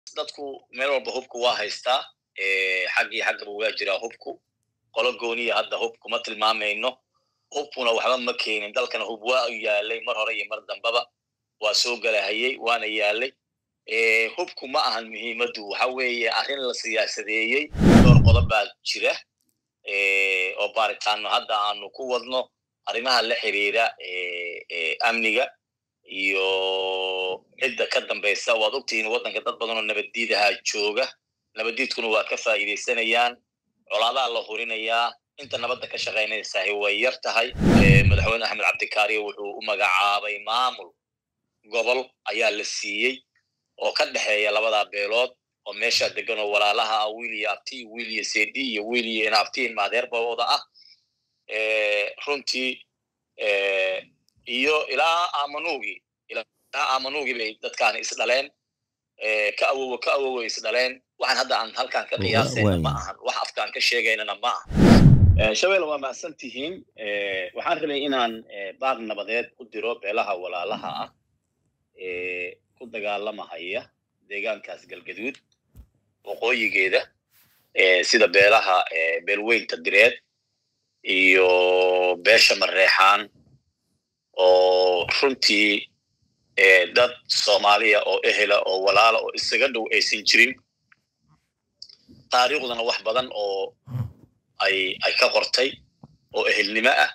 dadku meel walba hubku waa haystaa xaggii xaggaba waa jiraa hubku qolo gooniya hadda hubku ma tilmaamayno hubkuna waxba ma keenin dalkana hub waa yaalay mar hore iyo mar dambaba waa soo galahayey waana yaalay hubku ma ahan muhiimaddu waxa weeye arrin la siyaasadeeyey dhowr qodob baa jira oo baaritaano hadda aanu ku wadno arrimaha la xiriira amniga iyo cidda ka dambaysa waad ogtihiin waddanka dad badan oo nabaddiidahaa jooga nabaddiidkuna waa ka faa'iidaysanayaan colaadaha la hurinayaa inta nabadda ka shaqaynaysahay way yar tahay madaxweyne axmed cabdikaariyo wuxuu u magacaabay maamul gobol ayaa la siiyey oo ka dhexeeya labadaa beelood oo meeshaa degan oo walaalaha ah wiil iyo abti wiil iyo sedi iyo wiil iyo inabtiin maadeerbawooda ah runtii iyo ilaa amanuugii ilaa amanuugii bay dadkaani isdhaleen ka awowo ka awowo isdhaleen waxaan hadda aan halkaan ka qiyaasayna ma ahan wax afkaan ka sheegaynana ma aha shabeelle waa mahadsan tihiin waxaan rabay inaan baaq nabadeed u diro beelaha walaalaha ah ku dagaalamahaya deegaankaas galgaduud waqooyigeeda sida beelaha beelweynta direed iyo beesha mareexaan oo runtii dad soomaaliya oo ehela oo walaala oo isaga dhow aysan jirin taariikhduna wax badan oo ay ay ka qortay oo ehelnimo ah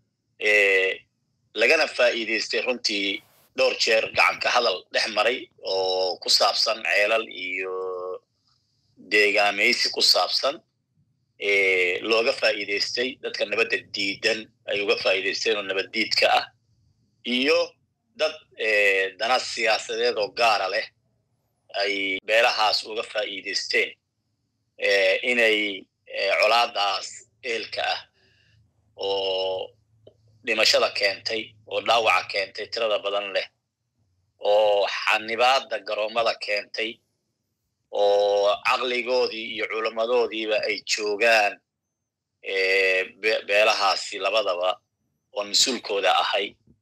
lagana faa'iidaystay runtii dhowr jeer gacanka hadal dhex maray oo ku saabsan ceelal iyo deegaamaysi ku saabsan looga faa'iidaystay dadka nabadda diidan ay uga faa'iidaysteen oo nabaddiidka ah iyo dad dana siyaasadeed oo gaara leh ay beelahaas uga faa'iidaysteen inay colaadaas eelka ah oo dhimashada keentay oo dhaawaca keentay tirada badan leh oo xanibaadda garoommada keentay oo caqligoodii iyo culammadoodiiba ay joogaan beelahaasi labadaba oo mas-uulkooda ahay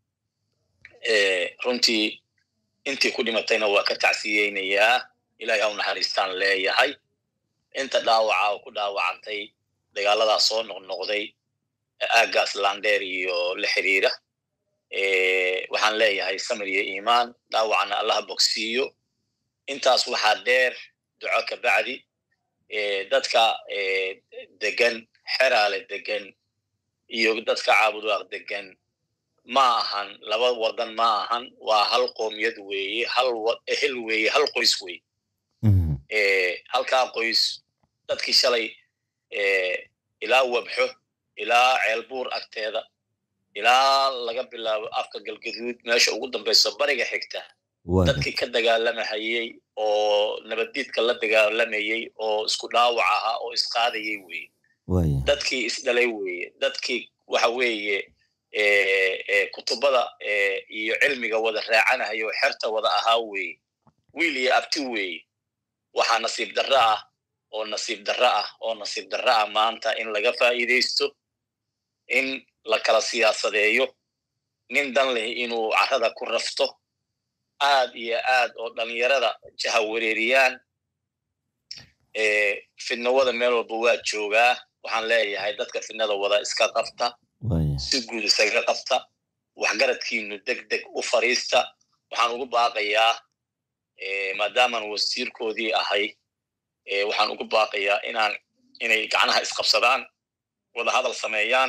runtii intii ku dhimatayna waa ka tacsiyeynayaa ilahay ha u naxariistaan leeyahay inta dhaawaca oo ku dhaawacantay dagaaladaa soo noqnoqday aaggaas landheer iyo la xiriira waxaan leeyahay samir iyo iimaan dhaawacana allaha bogsiiyo intaas waxaa dheer duco ka bacdi dadka degan xeraale degan iyo dadka caabudaaq degan ma ahan laba wadan ma ahan waa hal qoomiyad weeye hal ehel weeye hal qoys weye halkaa qoys dadkii shalay ilaa wabxo ilaa ceelbuur agteeda ilaa laga bilaabo afka galgaduud meesha ugu dambayso bariga xigta dadkii ka dagaalamahayey oo nabaddiidka la dagaalamayey oo isku dhaawac ahaa oo isqaadayey weye dadkii isdhalay weye dadkii waxa weeye kutubada iyo cilmiga wada raacanahayo xerta wada ahaa weye wiil iyo abti weye waxaa nasiib darro ah oo nasiib darro ah oo nasiib darro ah maanta in laga faa'iidaysto in la kala siyaasadeeyo nin dan leh inuu carrada ku rafto aad iyo aad oo dhalinyarada jaha wareeriyaan fidnawada meel walba waa joogaa waxaan leeyahay dadka fidnada wada iska qabta si guud isaga qabta waxgaradkiinu deg deg u fariista waxaan ugu baaqayaa maadaamaan wasiirkoodii ahay waxaan ugu baaqayaa inaan inay gacnaha isqabsadaan wada hadal sameeyaan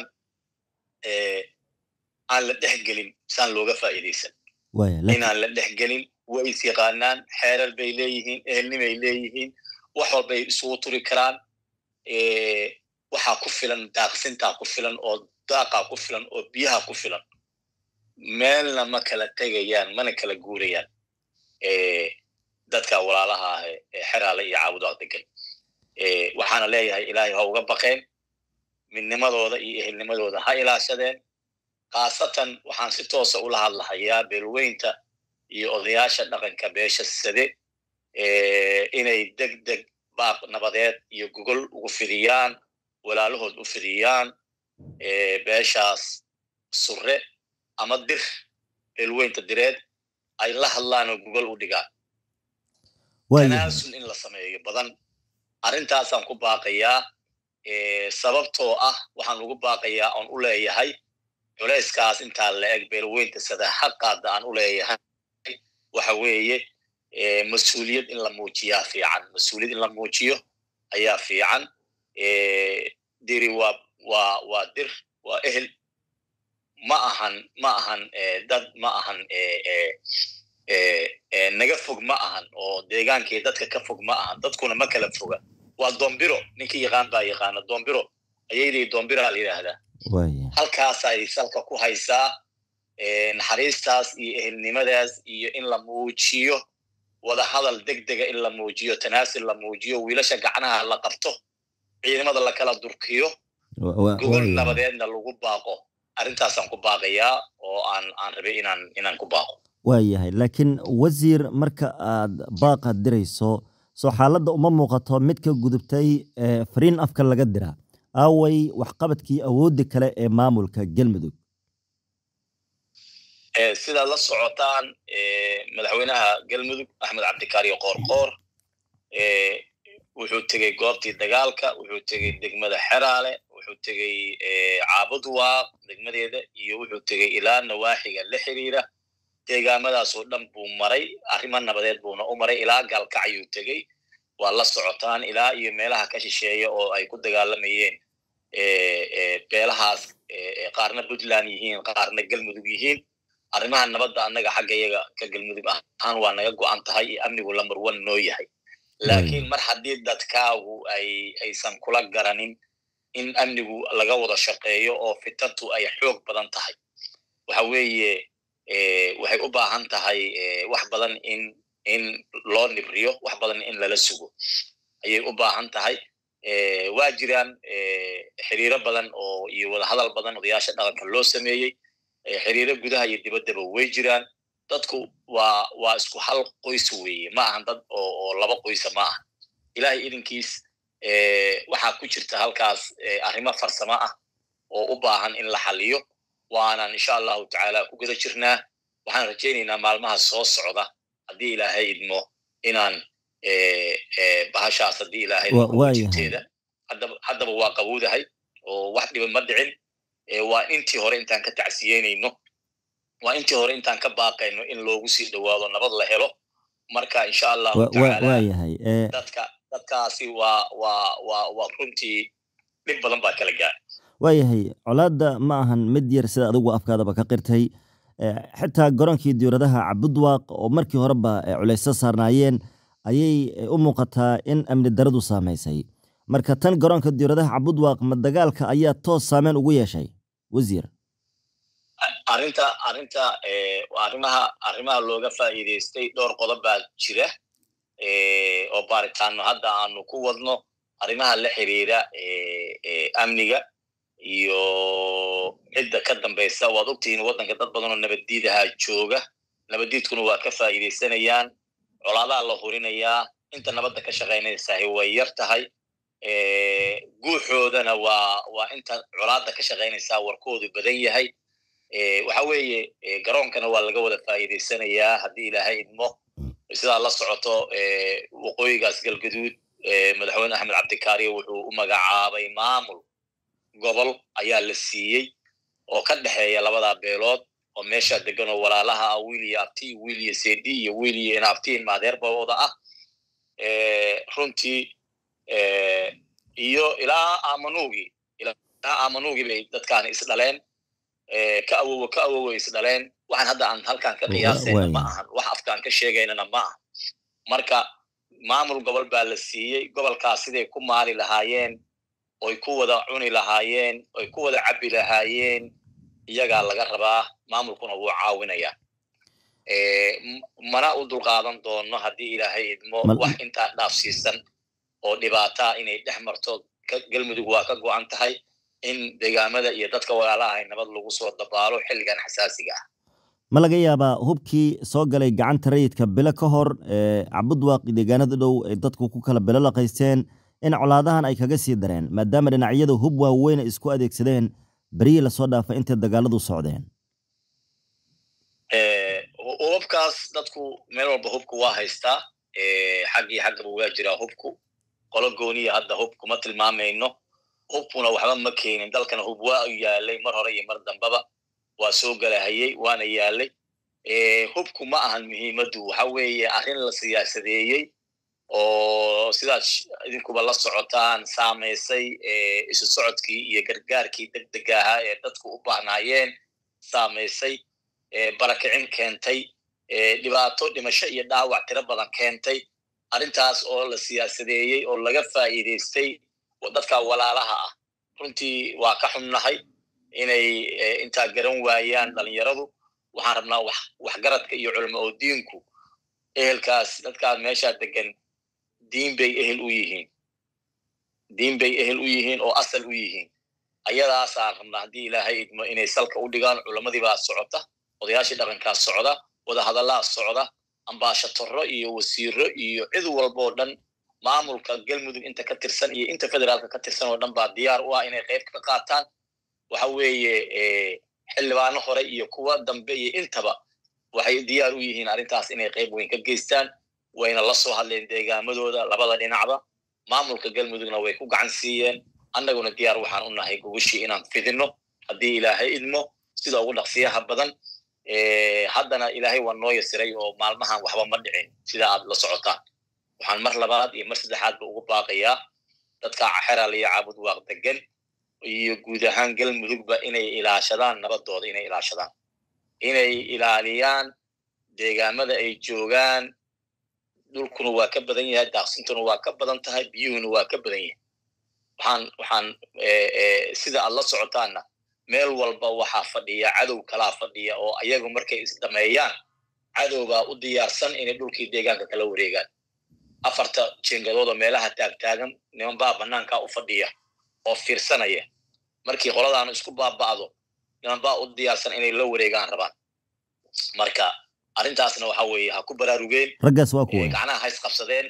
aan la dhex gelin saan looga faa'iidaysan inaan la dhex gelin way is yaqaanaan xeerar bay leeyihiin ehelnimay leeyihiin wax walbay isugu turi karaan waxaa ku filan daaqsintaa ku filan oo daaqaa ku filan oo biyaha ku filan meelna ma kala tegayaan mana kala guurayaan dadka walaalaha ah ee xeraale iyo caabudaaq degan waxaana leeyahay ilaahay ha uga baqeen midnimadooda iyo ehelnimadooda ha ilaashadeen khaasatan waxaan si toosa ula hadlahayaa beelweynta iyo odayaasha dhaqanka beesha sade inay deg deg baaq nabadeed iyo gogol ugu fidiyaan walaalahood u fidiyaan beeshaas surre ama dir beelweynta direed ay la hadlaan oo gogol u dhigaan tanaasul in la sameeyo badan arrintaasaan ku baaqayaa sababtoo ah waxaan ugu baaqayaa oon u leeyahay culayskaas intaa la eg beelweynta sadaxaqaada aan u leeyahay waxa weeye mas-uuliyad in la muujiyaa fiican mas-uuliyad in la muujiyo ayaa fiican diri waa waa waa dir waa ehel ma ahan ma ahan dad ma ahan naga fog ma ahan oo deegaankii dadka ka fog ma ahan dadkuna ma kala foga waa dombiro ninkii yaqaan baa yaqaana dombiro ayaydii dombiraa la yidhaahdaa halkaasay salka ku haysaa naxariistaas iyo ehelnimadaas iyo in la muujiyo wada hadal deg dega in la muujiyo tanaasil la muujiyo wiilasha gacnaha la qabto ciidamada lakala durkiyo gogol nabadeedna lagu baaqo arrintaasaan ku baaqayaa oo aan aan rabay inaan inaan ku baaqo waayahay laakiin wasiir marka aad baaqaad dirayso soo xaaladda uma muuqato mid ka gudubtay fariin afka laga dira aaway waxqabadkii awoodda kale ee maamulka galmudug sidaad la socotaan madaxweynaha galmudug axmed cabdikaariyo qoorqoor wuxuu tegey goobtii dagaalka wuxuu tegey degmada xeraale wuxuu tegey caabudwaaq degmadeeda iyo wuxuu tegey ilaa nawaaxiga la xiriira deegaamadaasoo dhan buu maray arrimo nabadeed buuna u maray ilaa gaalkacyuu tegey waa la socotaan ilaa iyo meelaha ka shisheeya oo ay ku dagaalamayeen beelahaas qaarna puntland yihiin qaarna galmudug yihiin arrimaha nabadda annaga xagga yaga ka galmudug ahaan waa naga go'an tahay iyo amnigu lambar one noo yahay laakiin mar haddii dadkaagu ay aysan kula garanin in amnigu laga wada shaqeeyo oo fitantu ay xoog badan tahay waxa weeye waxay u baahan tahay wax badan in in loo nibriyo wax badan in lala sugo ayay u baahan tahay waa jiraan xiriiro badan oo iyo wadahadal badan odayaasha dhaqanka loo sameeyey xiriiro gudaha iyo dibaddaba way jiraan dadku waa waa isku hal qoys weeye ma ahan dad oo oo laba qoysa ma aha ilahay idinkiis waxaa ku jirta halkaas arrimo farsamo ah oo u baahan in la xaliyo waanan insha allahu tacaala ku guda jirnaa waxaan rajaynaynaa maalmaha soo socda haddii ilaahay idmo inaan bahashaas haddii ilaahay jirteeda haddaba waa qabowdahay oo wax dhiba ma dhicin waa intii hore intaan ka tacsiyeynayno waa intii hore intaan ka baaqayno in loogu sii dhowaado nabad la helo marka insha allahu tacaala dadka dadkaasi waa waa waa waa runtii dhib badan baa kala gaara waayahay colaadda ma ahan mid yar sida adigu afkaadaba ka qirtay xitaa garoonkii diyauradaha cabudwaaq oo markii horeba culayso saarnaayeen ayay u muuqataa in amni daradu saamaysay marka tan garoonka diyauradaha cabudwaaq ma dagaalka ayaa toos saameyn ugu yeeshay wasiir arrinta arrinta arrimaha arrimaha looga faa'iidaystay dhowr qodob baa jira oo baaritaano hadda aanu ku wadno arrimaha la xiriira amniga iyo cidda ka dambaysa waad ogtihiin waddanka dad badan oo nabaddiidaha jooga nabaddiidkuna waa ka faa'iidaysanayaan colaadaha la hurinayaa inta nabadda ka shaqaynaysahay way yar tahay guuxoodana waa waa inta colaadda ka shaqaynaysaa warkoodu badan yahay waxa weeye garoonkana waa laga wada faa'iidaysanayaa haddii ilaahay idmo sidaa la socoto waqooyigaas galgaduud madaxweyne axmed cabdikaariyo wuxuu u magacaabay maamul gobol ayaa la siiyey oo ka dhexeeya labadaa beelood oo meesha degan oo walaalaha ah wiil iyo abti wiil iyo sedi iyo wiil iyo inabtiin maadeerbawooda ah runtii iyo ilaa amanuugi ilaa amanuugi bay dadkaani isdhaleen ka awowo ka awowo isdhaleen waxaan hadda aan halkaan ka qiyaasayna ma ahan wax afkaan ka sheegaynana ma aha marka maamul gobol baa la siiyey gobolkaas siday ku maali lahaayeen oy ku wada cuni lahaayeen oy ku wada cabbi lahaayeen iyagaa laga rabaa maamulkuna wuu caawinayaa mana u dulqaadan doono haddii ilaahay idmo wax intaa dhaafsiisan oo dhibaataa inay dhex marto galmudug waa ka go'an tahay in deegaamada iyo dadka walaalaha nabad lagu soo dabaalo xilligan xasaasiga ah ma laga yaabaa hubkii soo galay gacanta rayidka bilo ka hor cabudwaaq deegaanada dhow ay dadku ku kala bilo laqaysteen in colaadahan ay kaga sii dareen maadaama dhinacyada hub waaweyn ay isku adeegsadeen berihii lasoo dhaafay intay dagaaladu socdeen hubabkaas dadku meel walba hubka waa haystaa xaggii xaggaba waa jiraa hubku qolo gooniya hadda hub kuma tilmaamayno hubkuna waxba ma keenin dalkana hub waa yaalay mar hore iyo mar dambaba waa soo galahayey waana yaalay hubku ma ahan muhiimaddu waxa weeye arrin la siyaasadeeyey oo sidaad idinkuba la socotaan saamaysay isu socodkii iyo gargaarkii deg dega ahaa ee dadku u baahnaayeen saamaysay barakicin keentay dhibaato dhimasho iyo dhaawac tiro badan keentay arrintaas oo la siyaasadeeyey oo laga faa'iidaystay dadka walaalaha ah runtii waa ka xunnahay inay intaa garan waayaan dhalinyaradu waxaan rabnaa waxgaradka iyo culamo oo diinku ehelkaas dadkaas meeshaa degan diin bay ehel u yihiin diin bay ehel u yihiin oo asal u yihiin ayadaasaan rabnaa haddii ilaahay idmo inay salka u dhigaan culamadiibaa socota odayaashii dhaqankaa socda wadahadallaa socda ambaashatorro iyo wasiiro iyo cid walboo dhan maamulka galmudug inta ka tirsan iyo inta federaalka ka tirsan oo dhan baa diyaar u ah inay qayb ka qaataan waxa weeye xildhibaano hore iyo kuwa dambe iyo intaba waxay diyaar u yihiin arrintaas inay qayb weyn ka geystaan wayna la soo hadleen deegaamadooda labada dhinacba maamulka galmudugna way ku gacan siiyeen annaguna diyaar waxaan u nahay gogashii inaan fidinno haddii ilaahay idmo sida ugu dhaqsiyaha badan haddana ilaahay waa noo yasiray oo maalmahan waxba ma dhicin sida aad la socotaan waxaan mar labaad iyo mar saddexaadba ugu baaqayaa dadka xeral iyo caabud waaq degan iyo guud ahaan galmudugba inay ilaashadaan nabadooda inay ilaashadaan inay ilaaliyaan deegaamada ay joogaan dhulkuna waa ka badan yahay daaqsintuna waa ka badan tahay biyuhuna waa ka badan yahay waxaan waxaan sida aad la socotaanna meel walba waxaa fadhiya cadow kalaa fadhiya oo ayagu markay isdhameeyaan cadowbaa u diyaarsan inay dhulkii deegaanka kala wareegaan afarta jengadood oo meelaha taagtaagan niman baa bannaankaa u fadhiya oo fiirsanaya markii qoladaanu isku baaba'do niman baa u diyaarsan inay la wareegaan rabaan marka arrintaasna waxa weeye ha ku baraarugeen raggaas waa kuwa gacnaha hays qabsadeen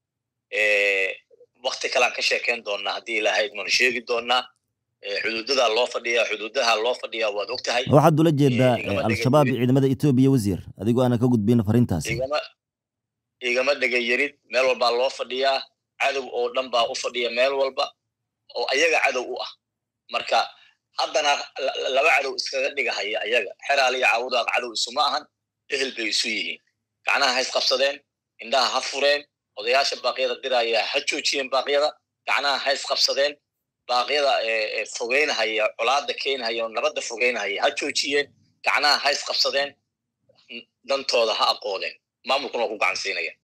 wakti kalean ka sheekayn doonnaa haddii ilaahay idmanu sheegi doonnaa xuduudadaa loo fadhiyaa xuduudaha loo fadhiyaa waad og tahay waxaad ula jeedaa al-shabaab iyo ciidamada etoobiya wasiir adigoo aanan ka gudbin fariintaas igama dhega yarid meel walbaa loo fadhiyaa cadow oo dhan baa u fadhiya meel walba oo ayaga cadow u ah marka haddana laba cadow iskaga dhigahaya ayaga xeraal iyo caawudaaq cadow isuma ahan ehel bay isu yihiin gacnaha hays qabsadeen indhaha ha fureen odayaasha baaqyada diraya ha joojiyeen baaqyada gacnaha hays qabsadeen baaqyada fogeynahaya colaada keenahaya oo nabadda fogeynahaya ha joojiyeen gacnaha hays qabsadeen dantooda ha aqoodeen maamulkuna waa ku gacan siinaya